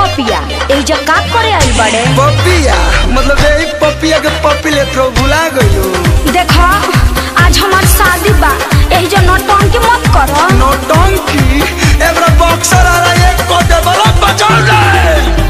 पपिया एजा का करे आई बड़े पपिया मतलब यही पपिया के पपी ले तो भुला गयो देखा आज हमार शादी बा एजा नौटंकी मत करो नौटंकी एबरा बॉक्सर आ रहा है एक को दे बड़ा बचा ले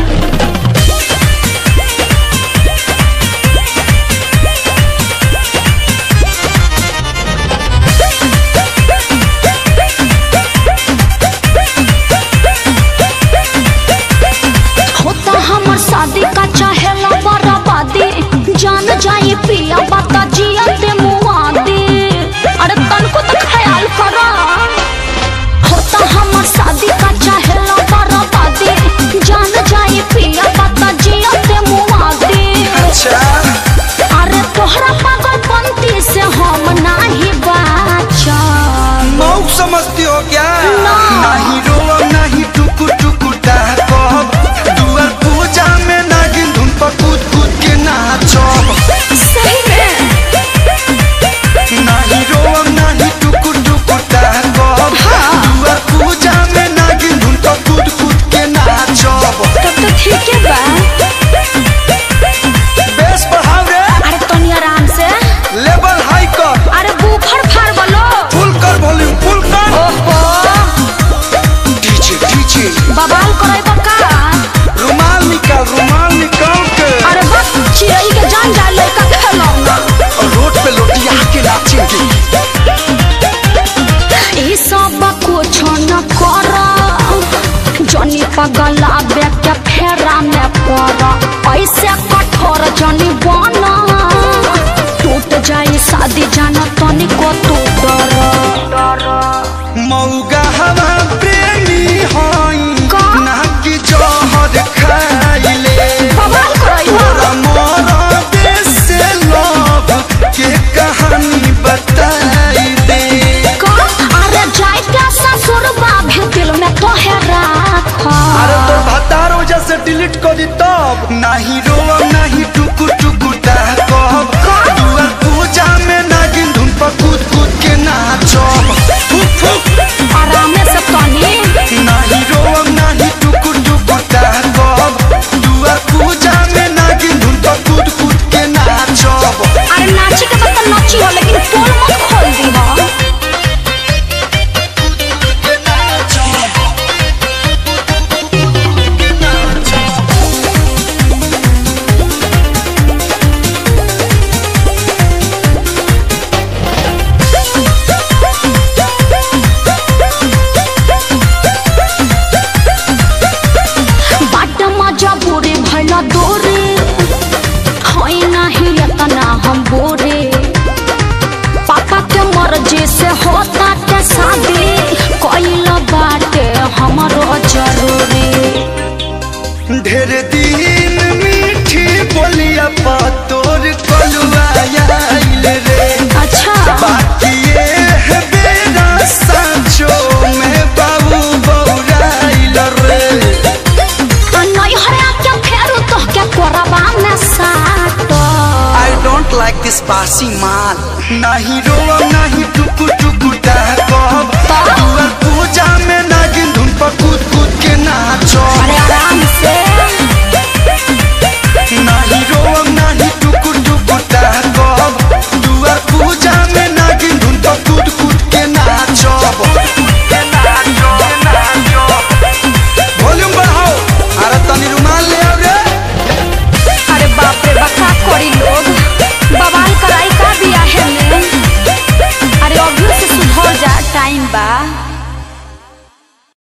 होता हमर शादी का चाहेला बराबादी जान जाए पिया बता जिया ते मुआदी अरे तनको तो ख्याल करो होता हमर शादी का चाहेला बराबादी जान जाए पिया बता जिया ते मुआदी अच्छा अरे तोहरा पागलपंती से हम नाही बाचा मौक समझती हो क्या ना। नहीं रोब नहीं टुकु टुकु कहब दुआर पूजा में नागिन धुन पर कूद कूद के नाचब सही में नहीं रोब नहीं टुकु टुकु कहब हाँ। दुआर पूजा में नागिन धुन पर कूद कूद के नाचब तब तो ठीक है बा बेस बढ़ाओ रे अरे तनी आराम से लेवल हाई कर अरे बूफर फाड़ बोलो फुल कर वॉल्यूम फुल कर ओहो डीजे डीजे बवाल करे बका रुमाल निकाल रुमाल निकाल के अरे बस चिड़ई के जान जाए लड़का खेलौना और रोड पे लोटिया के नाचेंगे ई सब कुछ न कर जनी पगला के फेरा में पड़ ऐसे कठोर जनी बना टूट जाए शादी जाना तनिको तू डर मौगा हवा प्रेमी हई का? ना कि जहर खाइले बवाल करई तोरा मोरा देश से लव के कहानी बताई दे का अरे जाए का ससुरबा भी दिल में तो है राखा अरे तो भतार वजह से डिलीट कर दी तब नहीं रोब नहीं टुकु टुकु कहब दुआर पूजा में नागिन धुन पर कूद कूद के नाचब फुक फुक आराम से तनी नहीं रोब नहीं टुकु टुकु कहब दुआर पूजा में नागिन धुन पर कूद कूद के नाचब अरे नाची के बता नाची हो लेकिन पोल मत खोल दी हो बाट मजा बुरे भला दोरे होई नाही एतना हम बोरे पापा के मर्जी से होता के शादी कइल बाटे हमरो जरूरी ढेर दिन मीठी बोलिया पा तोर कलुआ आइल रे अच्छा बाकी ये है बेरा सांचो में बाबू बौराइल रे नहीं हरा के फेरू तो के कोरबा में साटो I don't like this बासी माल नहीं रोब नहीं टुकु टुकु कहब दुआर पूजा में नागिन धुन पर कूद कूद के नाचब अरे आराम से नहीं रोब नहीं टुकु टुकु कहब दुआर पूजा में नागिन धुन पर कूद कूद के नाचब वॉल्यूम बढ़ाओ अरे तनी रुमाल ले आओ रे अरे बाप रे बका करी लोग बवाल कराई का बिया है में अरे अभी से सुधर जा टाइम बा